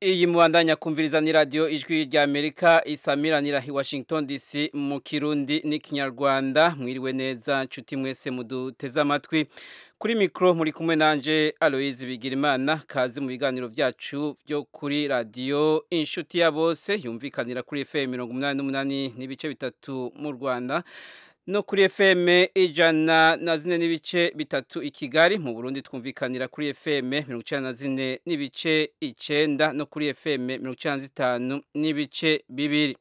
iyi mubandanya kumviriza ni radiyo ijwi rya amerika isamiranira i washington dc mu kirundi n'ikinyarwanda mwiriwe neza nshuti mwese muduteze amatwi kuri mikoro muri kumwe nanje aloyizi bigirimana kazi mu biganiro byacu byo kuri radiyo inshuti ya bose yumvikanira kuri fm mirongo umunani n'umunani n'ibice bitatu mu rwanda no kuri FM ijana na zine n'ibice bitatu i Kigali mu Burundi twumvikanira kuri FM mirongo icenda na zine n'ibice icenda no kuri FM mirongo icenda na zitanu n'ibice bibiri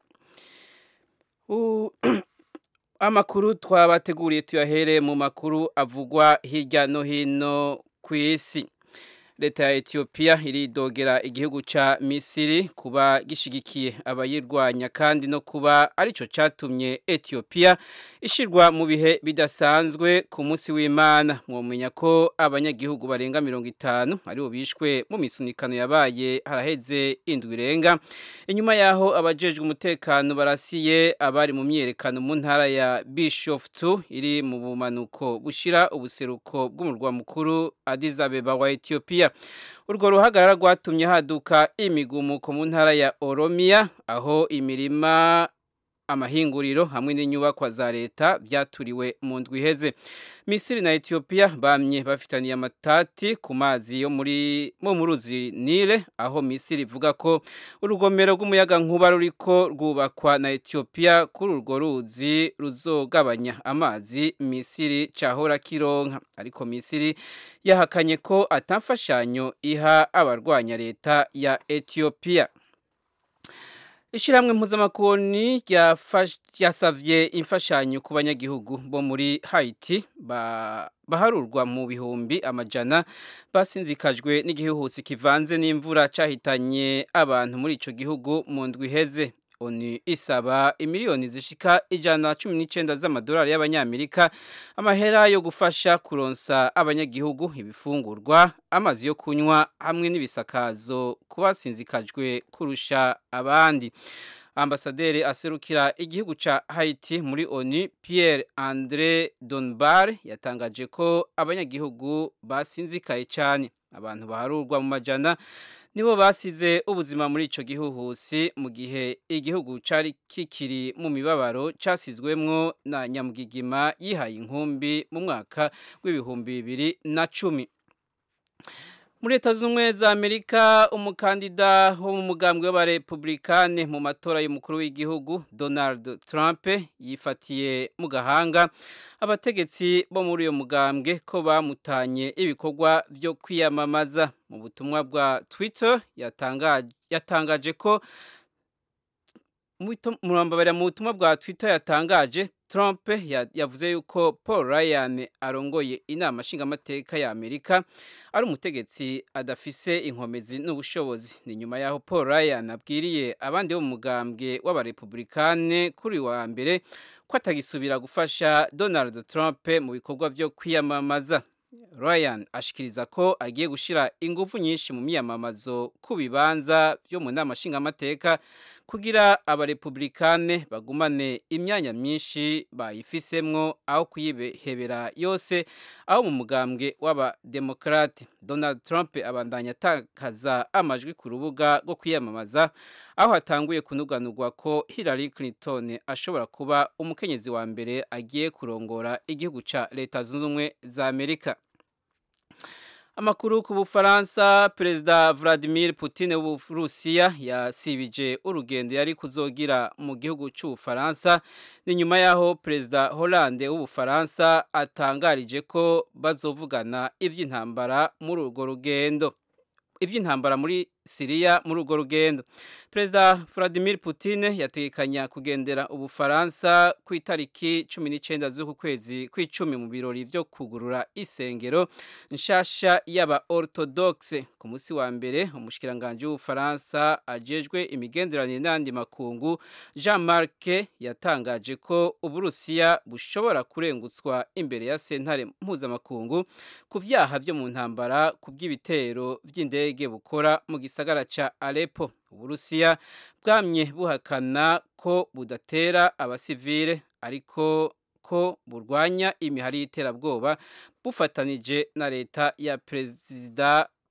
amakuru twabateguriye tuyahere mu makuru avugwa hirya no hino ku isi leta ya Ethiopia iridogera igihugu ca Misiri kuba gishigikiye abayirwanya kandi no kuba arico catumye Ethiopia ishirwa mu bihe bidasanzwe ku munsi w'Imana mwomenya ko abanyagihugu barenga 50 aribo bishwe mu misunikano yabaye haraheze indwi irenga inyuma yaho abajejwe umutekano barasiye abari mu myerekano mu ntara ya Bishoftu iri mu bumanuko bushira ubuseruko bw'umurwa mukuru Addis Abeba wa Ethiopia urwo ruhagarara rwatumye haduka imigumuko mu ntara ya Oromia aho imirima amahinguriro hamwe n'inyubakwa za leta byaturiwe mu ndwi iheze Misiri na Ethiopia bamye bafitaniye amatati ku mazi yo muri mo muruzi Nile aho Misiri ivuga ko urugomero rw'umuyaga nkuba ruriko rwubakwa na Ethiopia kuri urwo ruzi ruzogabanya amazi Misiri cahora kironka ariko Misiri yahakanye ko atamfashanyo iha abarwanya leta ya Ethiopia Ishiramwe mpuzamakungu ryasavye imfashanyo ku banyagihugu bo muri Haiti ba baharurwa mu bihumbi amajana basinzikajwe n'igihuhusi kivanze n'imvura cahitanye abantu muri ico gihugu mu ndwi iheze onu isaba imiliyoni zishika ijana cumi n'icenda z'amadolari y'abanyamerika amahera yo gufasha kuronsa abanyagihugu ibifungurwa amazi yo kunywa hamwe n'ibisakazo kubasinzikajwe kurusha abandi ambasaderi aserukira igihugu ca Haiti muri ONU Pierre André Donbar yatangaje ko abanyagihugu basinzikaye cyane abantu baharurwa mu majana nibo basize ubuzima muri ico gihuhusi mu gihe igihugu cari kikiri mu mibabaro casizwemwo na nyamugigima yihaye inkumbi mu mwaka w'ibihumbi bibiri na cumi muri leta z'ubumwe za amerika umukandida wo mu mugambwe w'abarepublikane mu matora y'umukuru w'igihugu donald trump yifatiye mu gahanga abategetsi bo muri uyo mugambwe ko bamutanye ibikorwa byo kwiyamamaza mu butumwa bwa twitter yatangaje ko murambabara mu butumwa bwa twitter yatangaje Trump yavuze yuko Paul Ryan arongoye inama nshingamateka ya Amerika ari umutegetsi adafise inkomezi n'ubushobozi ni nyuma yaho Paul Ryan abwiriye abandi bo mu mugambwe w'abarepublikane kuri wa mbere ko atagisubira gufasha Donald Trump mu bikorwa byo kwiyamamaza Ryan ashikiriza ko agiye gushira ingufu nyinshi mu miyamamazo ku bibanza byo mu nama nshingamateka kugira abarepublikane bagumane imyanya myinshi bayifisemwo aho kuyibehebera yose aho mu mugambwe w'abademokrate Donald Trump abandanya atakaza amajwi ku rubuga rwo kwiyamamaza aho hatanguye kunuganurwa ko Hillary Clinton ashobora kuba umukenyezi wa mbere agiye kurongora igihugu ca leta zunze ubumwe za Amerika Amakuru ku Bufaransa Perezida Vladimir Putin w'Uburusiya yasibije urugendo yari kuzogira mu gihugu cy'Ubufaransa ni nyuma yaho Perezida Hollande w'Ubufaransa atangarije ko bazovugana ivy'intambara muri urwo rugendo ivy'intambara muri Siriya muri urwo rugendo Perezida Vladimir Putin yategekanya kugendera Ubufaransa ku itariki 19 z'uku kwezi kw'icumi mu birori byo kugurura isengero nshasha y'aba orthodoxe ku munsi wa mbere umushikiranganje w'Ubufaransa ajejwe imigenderanire n'andi makungu Jean-Marc yatangaje ko Uburusiya bushobora kurengutswa imbere ya sentare mpuzamakungu ku vyaha vyo mu ntambara ku bw'ibitero vy'indege bukora mu gisagara ca Aleppo Uburusiya bwamye buhakana ko budatera abasivile ariko ko burwanya imihari y'iterabwoba bufatanije na leta ya Perezida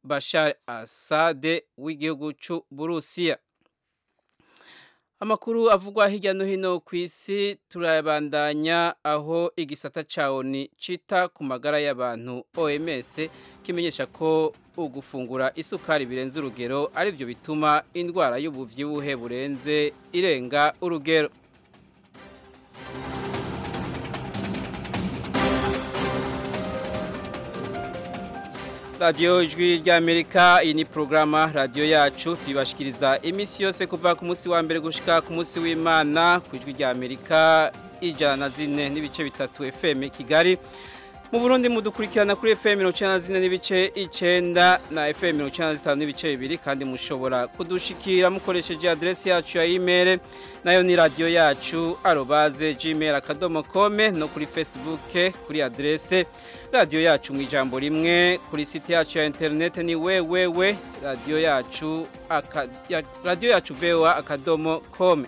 bashar asade w'igihugu c'uburusiya amakuru avugwa hirya no hino ku isi turayabandanya aho igisata ca oni cita ku magara y'abantu oms kimenyesha ko ugufungura isukari birenze urugero arivyo bituma indwara y'ubuvyibuhe burenze irenga urugero radiyo ijwi ry'amerika iyi ni porogaramu radiyo yacu tuyibashikiriza iminsi yose kuva ku munsi wa mbere gushika ku munsi w'imana ku ijwi ry'amerika ijana na zine n'ibice bitatu fm kigali mu burundi mudukurikirana kuri fm mirongo icyenda na zine n'ibice icyenda na fm mirongo icyenda na zitanu n'ibice bibiri kandi mushobora kudushikira mukoresheje aderesi yacu ya imeri nayo ni radiyo yacu arobaze gmail akadomo kome no kuri facebook kuri aderese radiyo yacu mu ijambo rimwe kuri site yacu ya interineti ni wewewe radiyo yacu radiyo yacu vewa akadomo kome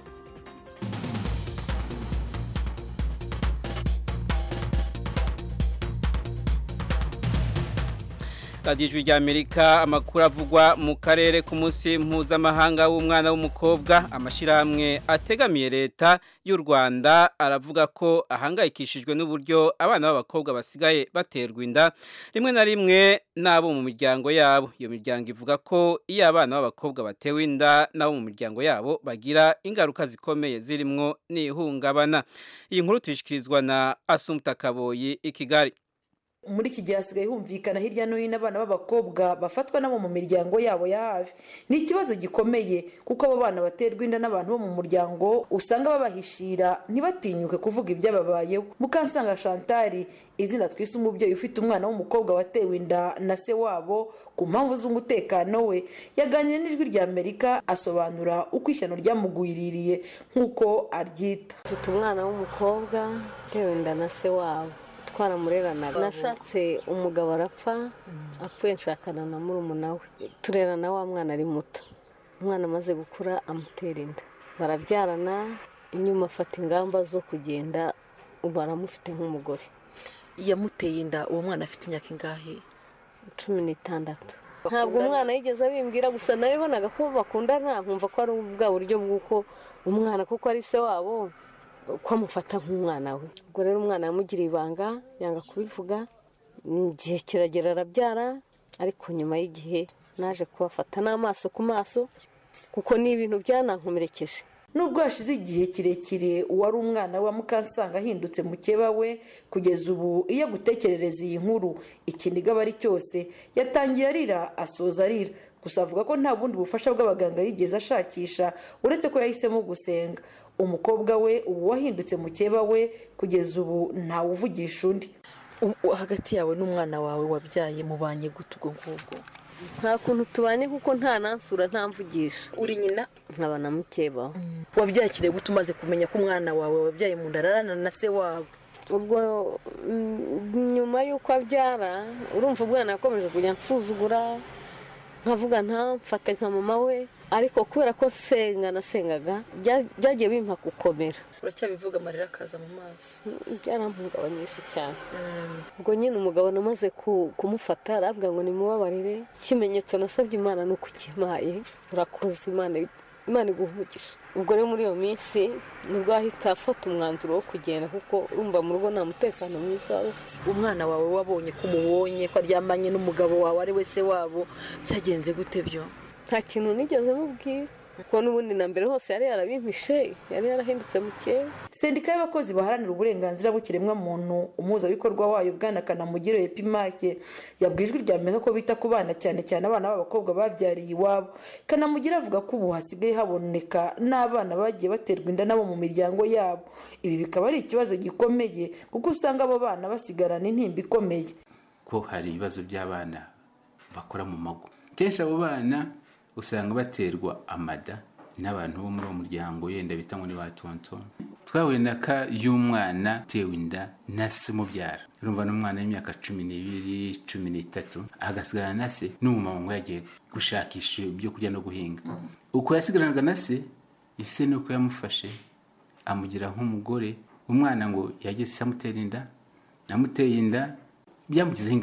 radiyo ijwi ry'amerika amakuru avugwa mu karere ku munsi mpuzamahanga w'umwana w'umukobwa amashyirahamwe ategamiye leta y'u rwanda aravuga ko ahangayikishijwe n'uburyo abana b'abakobwa basigaye baterwa inda rimwe na rimwe n'abo mu miryango yabo iyo miryango ivuga ko iyo abana b'abakobwa batewe inda n'abo mu miryango yabo bagira ingaruka zikomeye zirimwo n'ihungabana iyi nkuru tuyishyikirizwa na asumuta kaboyi i kigali muri iki gihe hasigaye humvikana hirya no hino abana b'abakobwa bafatwa nabo mu miryango yabo ya hafi ni ikibazo gikomeye kuko abo bana baterwa inda n'abantu bo mu muryango usanga babahishira ntibatinyuke kuvuga ibyababayeho mukansanga shantari izina twise umubyeyi ufite umwana w'umukobwa watewe inda na se wabo ku mpamvu z'umutekano we yaganira n'ijwi rya amerika asobanura uko ishyano ryamugwiririye nk'uko aryita mfite umwana w'umukobwa utewe inda na se wabo twaramureranaga nashatse umugabo arapfa apfuye nshakana na murumuna we turerana wa mwana ari muto umwana amaze gukura amutera inda barabyarana inyuma afata ingamba zo kugenda ubu aramufite nk'umugore yamuteye inda uwo mwana afite imyaka ingahe cumi n'itandatu ntabwo umwana yigeze abimbwira gusa nabibonaga ko bakundana nkumva ko ari bwa buryo bw'uko umwana kuko ari se wabo ko amufata nk'umwana we ubwo rero umwana yamugiriye ibanga yanga kubivuga igihe kiragera arabyara ariko nyuma y'igihe naje kubafata n'amaso ku maso kuko ni ibintu byanankomerekeje nubwo hashize igihe kirekire uwari umwana wa mukansanga ahindutse mukeba we kugeza ubu iyo agutekerereza iyi nkuru ikiniga aba ari cyose yatangiye arira asoza arira gusa avuga ko nta bundi bufasha bw'abaganga yigeze ashakisha uretse ko yahisemo gusenga umukobwa we ubu wahindutse mukeba we kugeza ubu ntawuvugisha undi hagati yawe n'umwana wawe wabyaye mubanye gute ubwo ngubwo nta kuntu tubanye kuko nta nansura nta mvugisha uri nyina nkaba na mukebaho wabyakiriye gute umaze kumenya ko umwana wawe wabyaye mu nda ararana na se wabo ubwo nyuma y'uko abyara urumva umwana yakomeje kujya nsuzugura nkavuga ntamfate nka mama we ariko kubera ko senga nasengaga byagiye bimpa gukomera uracyabivuga amarira akaza mu maso byarampungabanyije cyane ubwo nyine umugabo namaze kumufata arabwira ngo nimubabarire ikimenyetso nasabye imana ni uko ukimaye urakoze imana imana iguhugisha ubwo rero muri iyo minsi nibwo ahita afata umwanzuro wo kugenda kuko urumva mu rugo nta mutekano mwiza umwana wawe wabonye ko umubonye ko aryamanye n'umugabo wawe ari we se wabo byagenze gute byo nta kintu nigeze mubwira kuko n'ubundi na mbere hose yari yarabimpishe yari yarahindutse mukeye sendika y'abakozi baharanira uburenganzira bw'ikiremwamuntu umuhuzabikorwa wayo bwana kanamugire epimake yabwiye ijwi rya amerika ko bita ku bana cyane cyane abana b'abakobwa babyariye iwabo kanamugire avuga ko ubu hasigaye haboneka n'abana bagiye baterwa inda nabo mu miryango yabo ibi bikaba ari ikibazo gikomeye kuko usanga abo bana basigarana intimba ikomeye ko hari ibibazo by'abana bakora mu mago kenshi abo bana usanga baterwa amada n'abantu bo muri uwo muryango yenda bita ngo ni ba tonto twahuye na ka y'umwana utewe inda na se umubyara urumva n'umwana w'imyaka cumi n'ibiri cumi n'itatu agasigarana na se n'umumama ngo yagiye gushakisha ibyo kurya no guhinga uko yasigaranaga na se ise ni uko yamufashe amugira nk'umugore umwana ngo yageze amutera inda amuteye inda byamugizeho ingaruka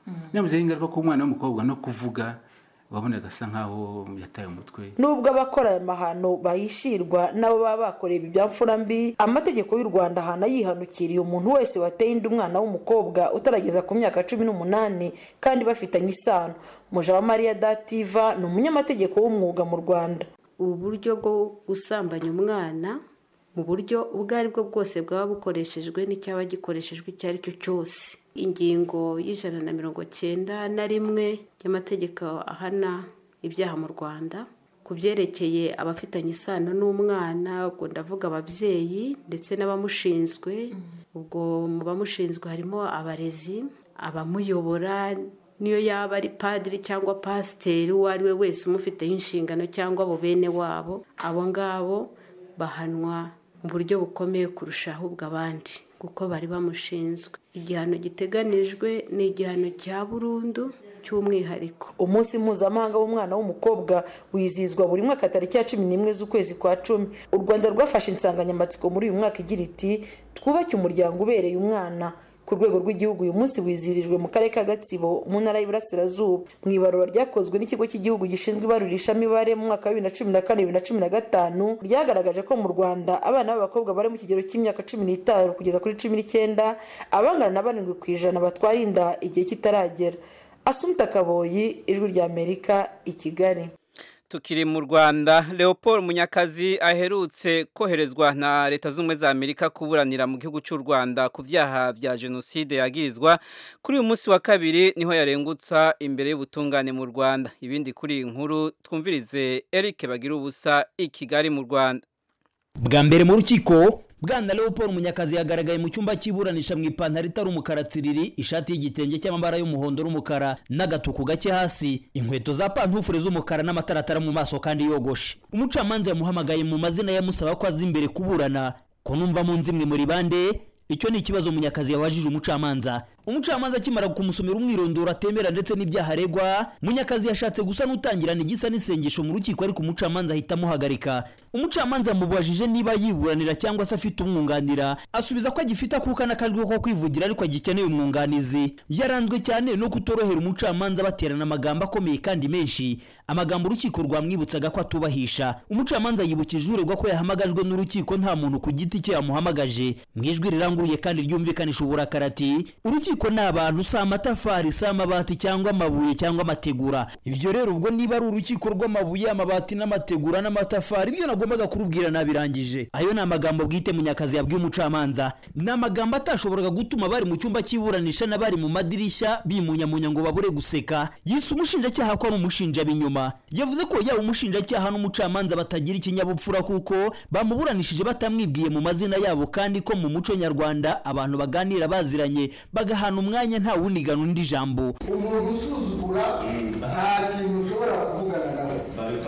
byamuzeho ingaruka ku mwana w'umukobwa no kuvuga wabonaga asa nkaho yataye umutwe nubwo abakora aya mahano bahishirwa n'abo baba bakoreye ibi bya mfura mbi amategeko y'u rwanda ahana yihanukiriye umuntu wese wateye inda umwana w'umukobwa utarageza ku myaka cumi n'umunani kandi bafitanye isano mujawamariya dativa ni umunyamategeko w'umwuga mu rwanda ubu buryo bwo gusambanya umwana mu buryo ubwo ari bwo bwose bwaba bukoreshejwe n'icyaba gikoreshejwe icyo ari cyo cyose ingingo y'ijana na mirongo cyenda na rimwe y'amategeko ahana ibyaha mu rwanda ku byerekeye abafitanye isano n'umwana ubwo ndavuga ababyeyi ndetse n'abamushinzwe ubwo mu bamushinzwe harimo abarezi abamuyobora niyo yaba ari padiri cyangwa pasiteri uwo ari we wese umufiteho inshingano cyangwa abo bene wabo abo ngabo bahanwa mu buryo bukomeye kurusha ahubwo abandi kuko bari bamushinzwe igihano giteganijwe ni igihano cya burundu cy'umwihariko umunsi mpuzamahanga w'umwana w'umukobwa wizihizwa buri mwaka tariki ya cumi n'imwe z'ukwezi kwa cumi u rwanda rwafashe insanganyamatsiko muri uyu mwaka igira iti twubake umuryango ubereye umwana ku rwego rw'igihugu uyu munsi wizihirijwe mu karere ka gatsibo mu ntara y'iburasirazuba mu ibarura ryakozwe n'ikigo cy'igihugu gishinzwe ibarurishamibare mu mwaka wa bibiri na cumi na kane bibiri na cumi na gatanu ryagaragaje ko mu rwanda abana b'abakobwa bari mu kigero cy'imyaka cumi n'itanu kugeza kuri cumi n'icyenda abangana na barindwi ku ijana batwara inda igihe kitaragera asumta kaboyi ijwi ry'amerika i kigali tukiri mu rwanda leopold munyakazi aherutse koherezwa na leta z'ubumwe za amerika kuburanira mu gihugu cy'u rwanda ku byaha bya jenoside yagirizwa kuri uyu munsi wa kabiri niho yarengutsa imbere y'ubutungane mu rwanda ibindi kuri iyi nkuru twumvirize eric bagira ubusa i kigali mu rwanda bwa mbere mu rukiko bwana leopold munyakazi yagaragaye mu cyumba cy'iburanisha mu ipantaro itari umukara tsiriri ishati y'igitenge cy'amabara y'umuhondo n'umukara n'agatuku gake hasi inkweto za pantufure z'umukara n'amataratara mu maso kandi yogoshe umucamanza yamuhamagaye mu mazina yamusaba ko aza imbere kuburana ko numva mu nzimwe muri bande icyo ni ikibazo munyakazi yabajije umucamanza umucamanza akimara kumusomera umwirondoro atemera ndetse n'ibyaha aregwa munyakazi yashatse gusa n'utangirana igisa n'isengesho mu rukiko ariko umucamanza ahita amuhagarika umucamanza yamubajije niba yiburanira cyangwa se afite umwunganira asubiza ko agifite akuka n'akajwi ko kwivugira ariko agikeneye umwunganizi yaranzwe cyane no kutorohera umucamanza baterana amagambo akomeye kandi menshi amagambo urukiko rwamwibutsaga ko atubahisha umucamanza yibukije uregwa ko yahamagajwe n'urukiko nta muntu ku giti cye yamuhamagaje mu ijwi riranguruye kandi ryumvikanisha uburakari ati urukiko ni abantu si amatafari si amabati cyangwa amabuye cyangwa amategura ibyo rero ubwo niba ari urukiko rw'amabuye amabati n'amategura n'amatafari ibyo nagombaga kurubwira nabirangije ayo ni amagambo bwite munyakazi yabwiye umucamanza ni amagambo atashoboraga gutuma bari mu cyumba cy'iburanisha n'abari mu madirishya bimunyamunya ngo babure guseka yise umushinjacyaha ko ari umushinja binyuma yavuze ko yaba umushinjacyaha n'umucamanza batagira ikinyabupfura kuko bamuburanishije batamwibwiye mu mazina yabo kandi ko mu muco nyarwanda abantu baganira baziranye bagahana umwanya nta wunigana undi jambo umuntu usuzugura nta kintu ushobora kuvugana nawe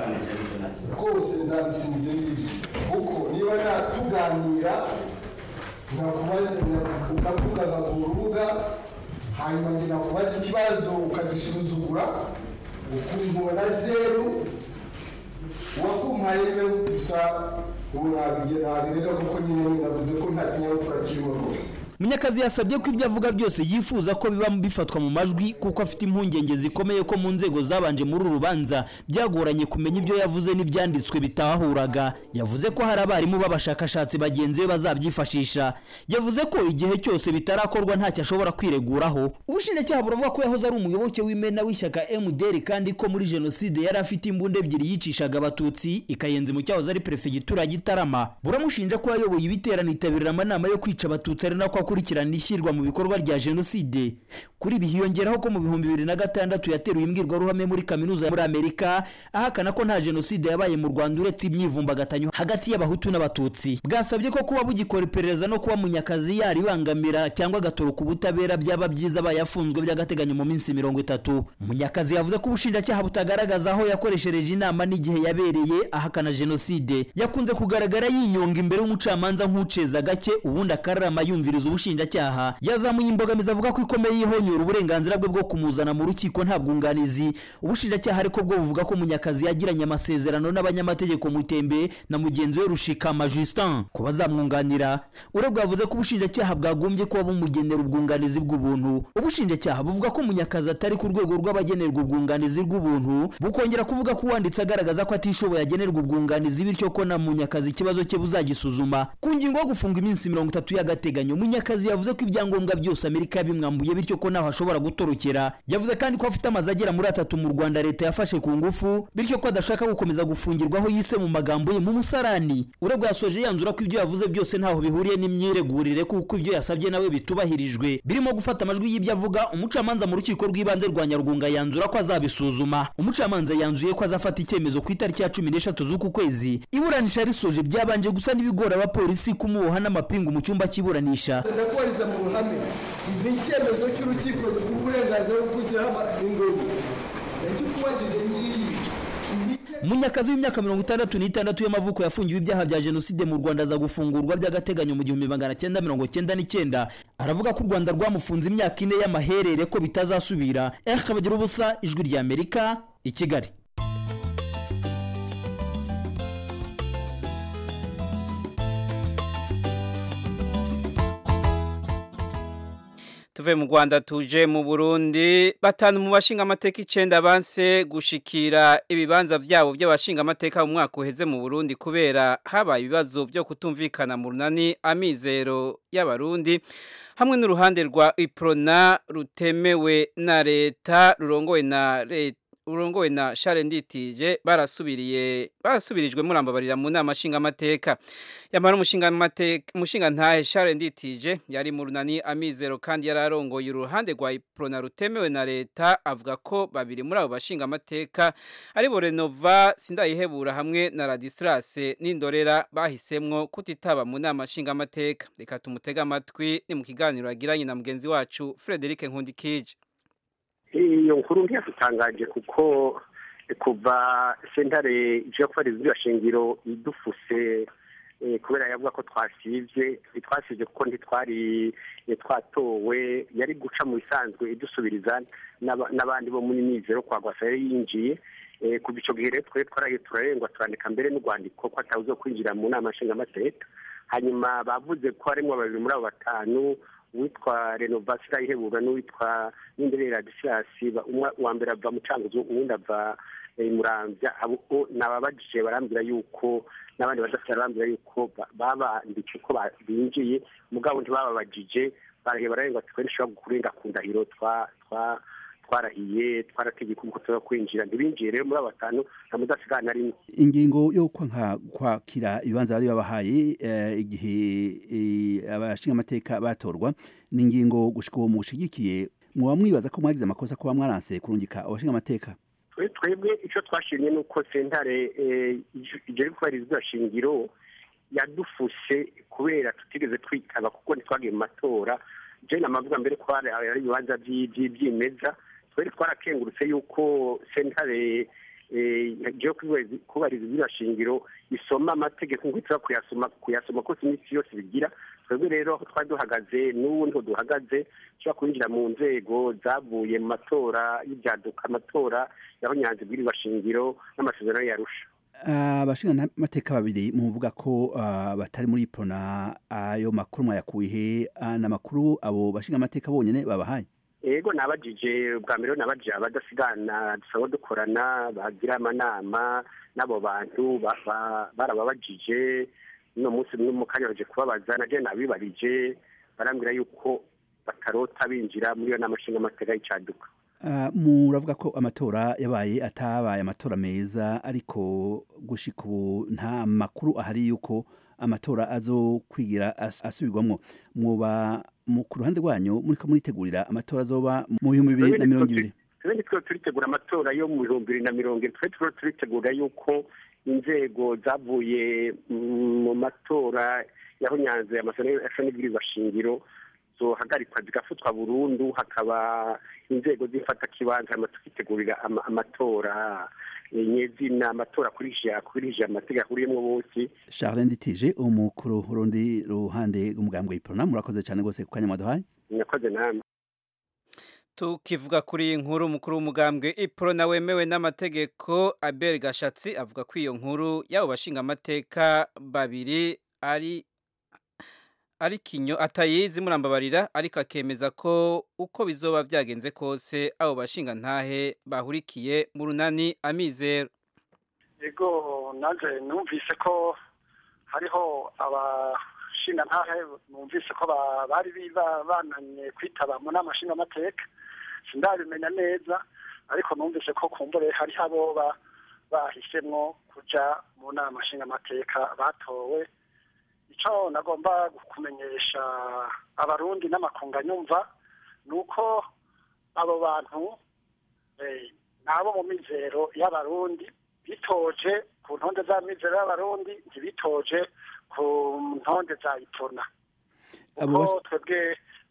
rwose nzabisinze ngibyo kuko niba natuganira nkakubaza ukavuga nka ku rubuga hanyuma njye nakubaza ikibazo ukagisuzugura ukumubona zeru uwakumpaye niwe gusa ubu nabirega kuko nyine navuze ko nta kinyabupfura kirimo rwose munyakazi yasabye ko ibyo avuga byose yifuza ko biba bifatwa mu majwi kuko afite impungenge zikomeye ko mu nzego zabanje muri uru rubanza byagoranye kumenya ibyo yavuze n'ibyanditswe bitahuraga yavuze ko hari abarimu b'abashakashatsi bagenzi be bazabyifashisha yavuze ko igihe cyose bitarakorwa ntacyo ashobora kwireguraho ubushinjacyaha buravuga ko yahoze ari umuyoboke w'imena w'ishyaka mdr kandi ko muri jenoside yari afite imbunda ebyiri yicishaga abatutsi ikayenza mu cyahoze ari perefegitura ya gitarama buramushinja ko yayoboye ibiterane yitabirira amanama yo kwica abatutsi ari nako akurikirana ishyirwa mu bikorwa rya jenoside kuri ibi hiyongeraho ko mu bihumbi bibiri na gatandatu yateruye imbwirwaruhame muri kaminuza muri amerika ahakana ko nta jenoside yabaye mu rwanda uretse imyivumbagatanyo hagati y'abahutu n'abatutsi bwasabye ko kuba bugikora iperereza no kuba munyakazi yaribangamira cyangwa agatoroka ubutabera byaba byiza abaye afunzwe by'agateganyo mu minsi mirongo itatu munyakazi yavuze ko ubushinjacyaha butagaragaza aho yakoreshereje inama n'igihe yabereye ahakana jenoside yakunze kugaragara yinyonga imbere y'umucamanza nk'uceza gake ubundi akararama yumviriza umushinjacyaha yazamuye imbogamizi avuga ko ikomeye yihonyura uburenganzira bwe bwo kumuzana mu rukiko nta bwunganizi ubushinjacyaha ariko bwo buvuga ko munyakazi yagiranye amasezerano n'abanyamategeko mutembe na mugenzi we rushikama justin ko bazamwunganira uregwa yavuze ko ubushinjacyaha bwagombye kuba bumugenera ubwunganizi bw'ubuntu ubushinjacyaha buvuga ko munyakazi atari ku rwego rw'abagenerwa ubwunganizi bw'ubuntu bukongera kuvuga ko uwanditse agaragaza ko atishoboye agenerwa ubwunganizi bityo ko na munyakazi ikibazo cye buzagisuzuma ku ngingo yo gufunga iminsi mirongo itatu y'agateganyo munyakazi yavuze ko ibyangombwa byose amerika yabimwambuye bityo ko naho ashobora gutorokera yavuze kandi ko afite amazu agera muri atatu mu rwanda leta yafashe ku ngufu bityo ko adashaka gukomeza gufungirwaho yise mu magambo ye mu musarani uregwa yasoje yanzura ko ibyo yavuze byose ntaho bihuriye n'imyiregurire kuko ibyo yasabye nawe bitubahirijwe birimo gufata amajwi y'ibyo avuga umucamanza mu rukiko rw'ibanze rwa nyarugunga yanzura ko azabisuzuma umucamanza yanzuye ko azafata icyemezo ku itariki ya cumi n'eshatu z'uku kwezi iburanisha risoje byabanje gusa n'ibigora abapolisi kumuboha n'amapingu mu cyumba cy'iburanisha ndakubariza mu ruhame ni icyemezo cy'urukiko rw'uburenganzira bwo gushyiraho ingoni yakikubajije n'iyi munyakazi w'imyaka mirongo itandatu n'itandatu y'amavuko yafungiwe ibyaha bya jenoside mu rwanda aza gufungurwa by'agateganyo mu gihumbi magana cyenda mirongo cyenda n'icyenda aravuga ko u rwanda rwamufunze imyaka ine y'amaherere ko bitazasubira eh kabagira ubusa ijwi rya amerika i kigali tuve mu Rwanda tuje mu Burundi batanu mu bashinga amateka icenda banse gushikira ibibanza vyabo by'abashinga amateka mu mwaka uheze mu Burundi kubera habaye ibibazo byo kutumvikana mu runani amizero y'abarundi hamwe n'uruhande rwa Iprona rutemewe na leta rurongowe na leta urongowe na Charles Nditije barasubiriye barasubirijwe murambabarira mu nama nshinga amateka yamara umushinga amateka umushinga ntahe Charles Nditije yari mu runani amizero kandi yararongoye uruhande rwa Iprona rutemewe na leta avuga ko babiri muri abo bashinga amateka ari bo Renova sindayihebura hamwe na Radislas n'indorera bahisemwo kutitaba mu nama nshinga amateka reka tumutega amatwi ni mu kiganiro yagiranye na mugenzi wacu Frederic Nkundikije iyo nkuru ntiyadutangaje kuko kuva sentare ije gufata izina shingiro idufuse kubera yavuga ko twasivye twasivye kuko ntitwari twatowe yari guca mu bisanzwe idusubiriza n'abandi bo muri nizero kwa gwasa yari yinjiye kuva ico gihe rero twe twaraye turarengwa turandika mbere n'urwandiko ko atawuzo kwinjira mu nama nshingamateka hanyuma bavuze ko harimwo babiri muri abo batanu uwitwa renovasi irayihebura n'uwitwa n'inderere radisirasi uwa mbere ava mu canguzo uwundi ava murambya nababajije barambwira yuko n'abandi badafite barambwira yuko babanditse ko binjiye mugabo ntibababajije barahiye bararenga twe nishobora kurenga ku ndahiro twarahiye twarategeka uko tuza kwinjira ntibinjiye rero muri abo batanu nta mudasigana na rimwe ingingo yo kwakira ibibanza bari babahaye igihe abashinga amateka batorwa ni ingingo gushika uwo mushigikiye muba mwibaza ko mwagize amakosa kuba mwaranse kurungika abashinga amateka twebwe icyo twashimye ni uko sentare ijya kubahiriza shingiro yadufushe kubera tutigeze twitaba kuko ntitwagiye mu matora jene amavuga mbere ko ari ibibanza by'imeza twari twarakengurutse yuko sentare yo kubahiriza izina shingiro isoma amategeko ngo itira kuyasoma kuyasoma kose iminsi yose bigira twebwe rero aho twari duhagaze n'ubu niho duhagaze dushobora kwinjira mu nzego zavuye mu matora y'ibyaduka amatora yaho nyanza ibwirizwa shingiro n'amasezerano yarusha abashinga amateka babiri muvuga ko batari muri pona ayo makuru mwayakuye he n'amakuru abo bashinga amateka bonyine babahaye yego nabajije bwa mbere nabajije abadasigana dusaba dukorana bagira amanama n'abo bantu barababajije uno munsi mu kanya baje kubabaza naje nabibarije barambwira yuko batarota binjira muri iyo nama nshinga amateka y'icyaduka muravuga ko amatora yabaye atabaye amatora meza ariko gushika ubu nta makuru ahari yuko amatora azo kwigira asubirwamo muba ku ruhande rwanyu muri ko muritegurira amatora azoba mu bihumbi bibiri na mirongo ibiri twebwe twe turitegura amatora yo mu bihumbi bibiri na mirongo ibiri twe turiho turitegura yuko inzego zavuye mu matora yaho nyanza amasezerano y'ibwirizwa shingiro zohagarikwa zigafutwa burundu hakaba inzego z'ifatakibanza hama tukitegurira ama- amatora eh, nyezina amatora akurikije akurikije amategeko ahuriyemwo bose Charles Nditije umukuru urundi ruhande rw'umugambwe iprona murakoze cyane gose ku kanya mwaduhaye mwakoze namwe tukivuga kuri iyi nkuru umukuru w'umugambwe ipro na wemewe n'amategeko Abel Gashatsi avuga ko iyo nkuru y'abo bashinga amateka babiri ari ari kinyo atayizi murambabarira ariko akemeza ko uko bizoba byagenze kose abo bashinga ntahe bahurikiye mu runani amizero ego nanjye numvise ko hariho abashinga ntahe numvise ko ba- bari biba- bananye kwitaba mu nama nshingamateka sindabimenya neza ariko numvise ko kumbure hariho abo ba- bahisemwo kuja mu nama nshingamateka batowe icyo nagomba kumenyesha abarundi n'amakunga nyumva ni uko abo bantu eh, ni abo mu mizero y'abarundi bitoje ku ntonde za mizero y'abarundi ntibitoje ku ntonde za itona Abo kuko twebwe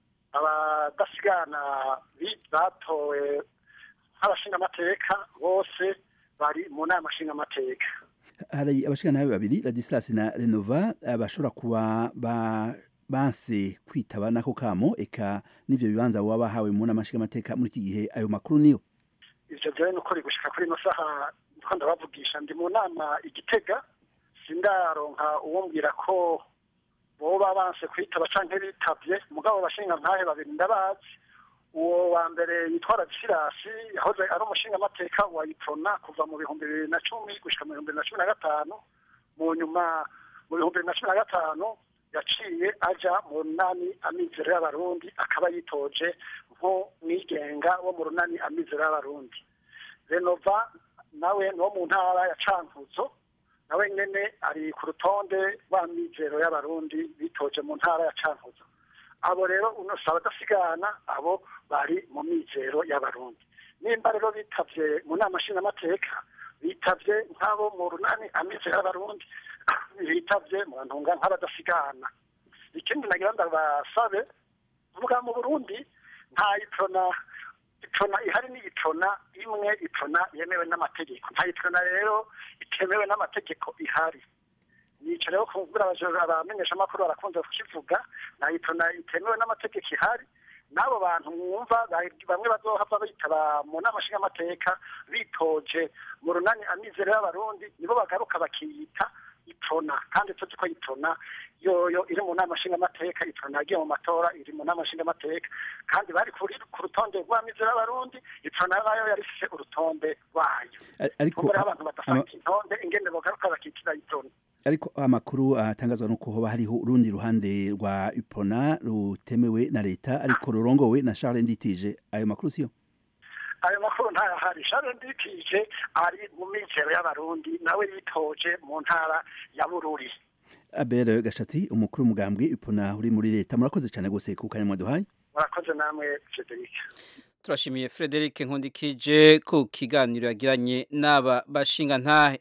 abadasigana bi- batowe nk'abashingamateka bose bari mu nama nshingamateka hari abashikana babiri Ladislas na Renova eh, bashobora kuba ba banse kwitaba nako kamo eka n'ivyo bibanza baba bahawe mu nama nshingamateka muri iki gihe ayo makuru niyo ivyo vyewe ni ukuri gushika kuri ino saha ndiko ndabavugisha ndi mu nama igitega sindaronka uwombwira ko boba banse kwitaba canke bitavye mugabo bashinga ntahe babiri ndabazi uwo wa mbere yitwa radisirasi yahoze ari umushingamateka wa iprona kuva mu bihumbi bibiri na cumi gushika mu bihumbi bibiri na cumi na gatanu mu nyuma mu bihumbi bibiri na cumi na gatanu yaciye aja mu runani amizero y'abarundi akaba yitoje nk'umwigenga wo mu runani amizero y'abarundi renova nawe ni wo mu ntara ya cankuzo nawe nyene ari ku rutonde rw'amizero y'abarundi bitoje mu ntara ya cankuzo abo rero unosaba adasigana abo bari mu mizero y'abarundi nimba rero bitavye mu nama nshingamateka bitavye nk'abo mu runani amizero y'abarundi bitavye mu ntunga nk'abadasigana ikindi nagira ndabasabe vuga mu burundi nta iprona iprona ihari ni iprona imwe iprona yemewe n'amategeko nta iprona rero itemewe n'amategeko ihari nico rero kumbura abamenyeshamakuru barakunze kukivuga nta iprona itemewe n'amategeko ihari n'abo bantu mwumva bamwe bazohava bitaba mu nama nshingamateka bitoje mu runani amizero y'abarundi nibo bagaruka bakiyita iprona kandi tuzi ko iprona yoyo iri mu nama nshingamateka iprona yagiye mu matora iri mu nama nshingamateka kandi bari kuri ku rutonde rw'amizero y'abarundi iprona nayo yari ifise urutonde rwayo ariko kumbura abantu badafata intonde ingene bogaruka bakitira iprona ariko amakuru atangazwa nuko hoba hariho urundi ruhande rwa Ipona rutemewe na leta ariko rurongowe na Charles Nditije ayo makuru siyo ayo makuru ntayahari Charles Nditije ari mu mizero y'abarundi nawe yitoje mu ntara ya Bururi Abel Gashatsi umukuru w'umugambwe Ipona uri muri leta murakoze cyane gose ku kanya mwaduhaye murakoze namwe Frederic turashimiye Frederic Nkundikije ku kiganiro yagiranye n'aba bashinga ntahe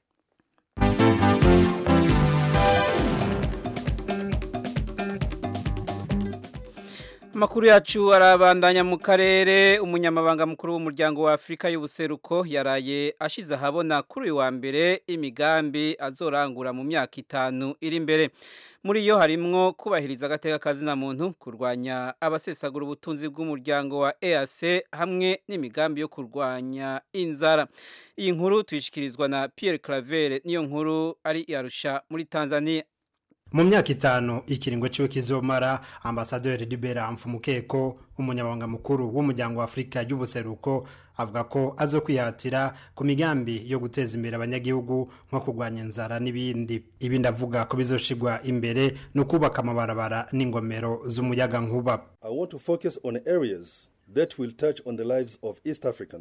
Amakuru yacu arabandanya mu karere umunyamabanga mukuru w'umuryango wa Afrika y'ubuseruko yaraye ashize ahabona kuri uyu wa mbere imigambi azorangura mu myaka itanu iri imbere muri yo harimwo kubahiriza agateka kazina muntu kurwanya abasesagura ubutunzi bw'umuryango wa EAC hamwe n'imigambi yo kurwanya inzara iyi nkuru tuyishikirizwa na Pierre Claver niyo nkuru ari yarusha muri Tanzania mu myaka itanu ikiringo ciwe kizomara ambasaderi Libera Mfumukeko umunyabanga mukuru w'umuryango wa Afrika y'ubuseruko avuga ko azokwihatira ku migambi yo guteza imbere abanyagihugu nko kurwanya inzara n'ibindi ibindi avuga ko bizoshigwa imbere no kubaka amabarabara n'ingomero z'umuyaga nkuba I want to focus on areas that will touch on the lives of East Africans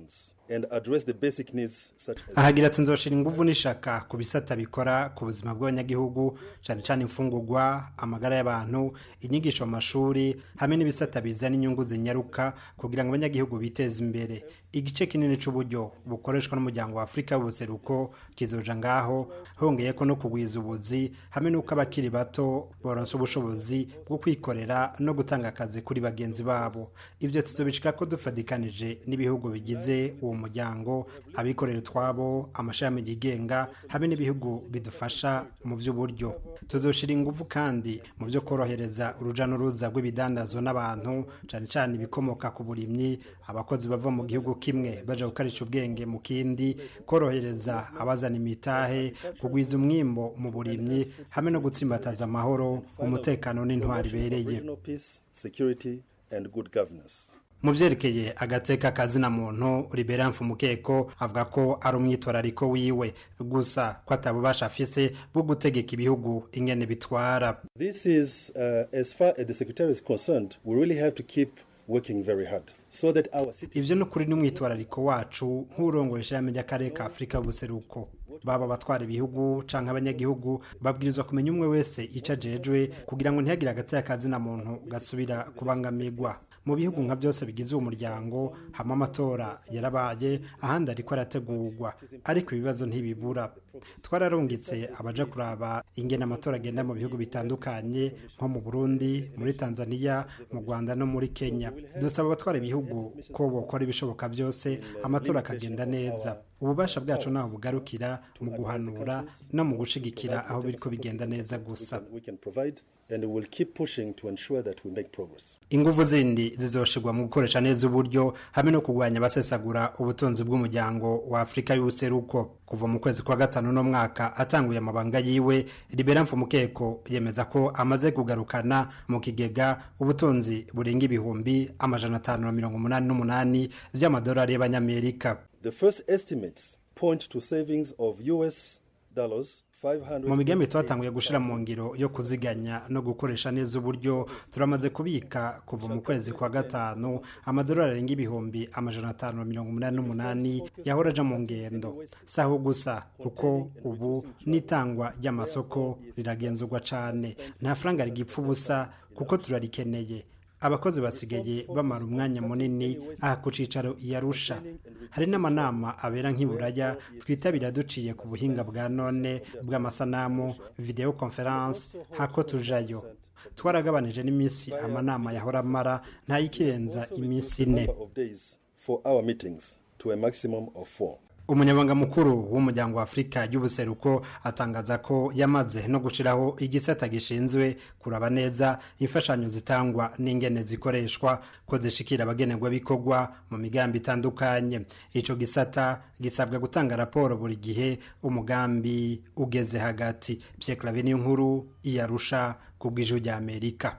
and address the basic needs such as ahagira ati nzoshira inguvu n'ishaka ku bisata bikora ku buzima bw'abanyagihugu cyane cyane imfungurwa amagara y'abantu inyigisho mu mashuri hamwe n'ibisata bizana inyungu zinyaruka kugira ngo abanyagihugu biteze imbere igice kinini c'uburyo bukoreshwa n'umuryango wa afurika w'ubuseruko kizoja ngaho hongeye ko no kugwiza ubuzi hamwe n'uko abakiri bato boronsa ubushobozi bwo kwikorera no gutanga akazi kuri bagenzi babo ivyo tuzobishika ko dufadikanije n'ibihugu bigize uwo muryango abikorera utwabo amashami yigenga hamwe n'ibihugu bidufasha mu by'uburyo tuzoshira ingufu kandi mu byo korohereza uruja n'uruza rw'ibidandazwa n'abantu cyane cyane ibikomoka ku burimyi abakozi bava mu gihugu kimwe baje gukarisha ubwenge mu kindi korohereza abazana imitahe kugwiza umwimbo mu burimyi hamwe no gutsimbataza amahoro umutekano n'intwari ibereye regional peace, security, and good governance. mu byerekeye agateka kazina muntu libera mfumukeko avuga ko ari umwitwarariko wiwe gusa ko atabubasha afise bwo gutegeka ibihugu ingene bitwara This is, uh, as far as the secretary is concerned, we really have to keep working very hard so that our citizens. ivyo ni ukuri n'umwitwarariko wacu nk'urongoye ishirahamwe ry'akarere ka afurika y'ubuseruko baba abatwara ibihugu canke abanyagihugu babwirizwa kumenya umwe wese ico ajejwe kugira ngo ntihagire agateka kazina muntu gasubira kubangamirwa mu bihugu nka byose bigize uwo muryango hamwe amatora yarabaye ahandi ariko arategurwa ariko ibibazo ntibibura twararungitse abaja kuraba ingene amatora agenda mu bihugu bitandukanye nko mu burundi muri tanzania mu rwanda no muri kenya dusaba abatwara ibihugu ko bokora ibishoboka byose amatora akagenda neza ububasha bwacu ntaho bugarukira mu guhanura no mu gushigikira aho biriko bigenda neza gusa we can provide and we will keep pushing to ensure that we make progress. ingufu zindi zizoshirwa mu gukoresha neza uburyo hamwe no kurwanya abasesagura ubutunzi bw'umuryango wa afurika y'ubuseruko kuva mu kwezi kwa gatanu no mwaka atanguye amabanga yiwe libera mfumukeko yemeza ko amaze kugarukana mu kigega ubutunzi burenga ibihumbi amajana atanu na mirongo umunani n'umunani vy'amadolari y'abanyamerika The first estimates point to savings of US dollars 500 mu migambi twatanguye gushira mu ngiro yo kuziganya no gukoresha neza uburyo turamaze kubika kuva mu kwezi kwa gatanu amadolari arenga ibihumbi amajana atanu na mirongo umunani n'umunani yahora aja mu ngendo saho gusa kuko ubu n'itangwa ry'amasoko riragenzurwa cane nta faranga rigipfa ubusa kuko turarikeneye abakozi basigaye bamara umwanya munini aha ku cicaro iyarusha hari n'amanama abera nk'iburaya twitabira duciye ku buhinga bwa none bw'amasanamu video conference hako tujayo twaragabanije n'iminsi amanama yahora amara ntayikirenza iminsi ine number of days for our meetings to a maximum of four. umunyabanga mukuru w'umuryango wa afurika y'ubuseruko atangaza ko yamaze no gushiraho igisata gishinzwe kuraba neza imfashanyo zitangwa n'ingene zikoreshwa ko zishikira abagenerwabikorwa mu migambi itandukanye ico gisata gisabwa gutanga raporo buri gihe umugambi ugeze hagati Pierre Claver niyo nkuru iyarusha ku bw'ijwi rya Amerika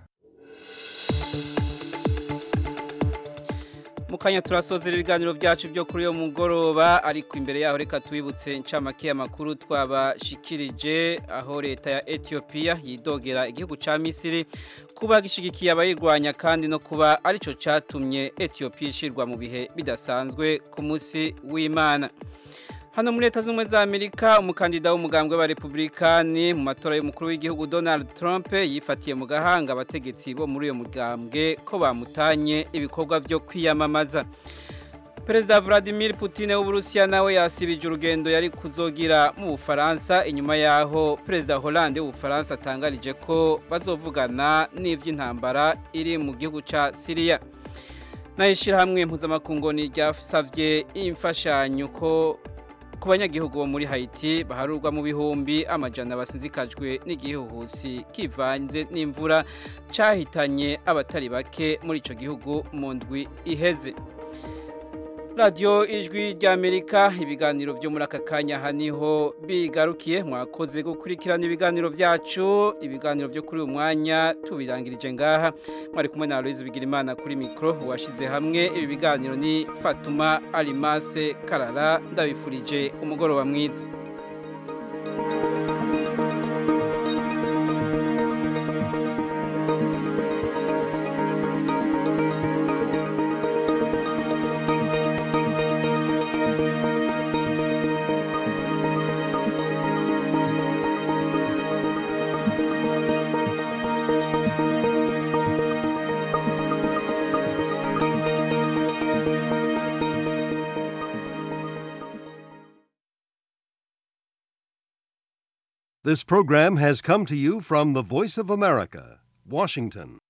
mukanya turasozera ibiganiro byacu byo kuri uyo mugoroba ariko imbere yaho reka tubibutse incamake y'amakuru twabashikirije aho leta ya Ethiopia yidogera igihugu ca Misiri kuba gishigikiye abayirwanya kandi no kuba arico catumye Ethiopia ishirwa mu bihe bidasanzwe ku munsi w'Imana Hano muri leta z'ubumwe za Amerika umukandida w'umugambwe wa Republikani mu matora y'umukuru w'igihugu Donald Trump yifatiye mu gahanga abategetsi bo muri uyo mugambwe ko bamutanye ibikorwa byo kwiyamamaza. Perezida Vladimir Putin w'Uburusiya nawe yasibije urugendo yari kuzogira mu Bufaransa inyuma yaho Perezida Hollande w'Ubufaransa atangarije ko bazovugana n'ivy'intambara iri mu gihugu ca Syria. Nayishirahamwe mpuzamakungu ni ryasavye imfashanyo ko ku banyagihugu bo muri Haiti baharurwa mu bihumbi amajana basinzikajwe n'igihuhusi kivanze n'imvura cahitanye abatari bake muri ico gihugu mu ndwi iheze radiyo ijwi ry'amerika ibiganiro byo muri aka kanya aha niho bigarukiye mwakoze gukurikirana ibiganiro byacu ibiganiro byo kuri uyu mwanya tubirangirije ngaha mwari kumwe na Aloise Bigirimana kuri mikoro washyize hamwe ibi biganiro ni Fatuma Alimase Karara ndabifurije umugoroba mwiza This program has come to you from the Voice of America, Washington.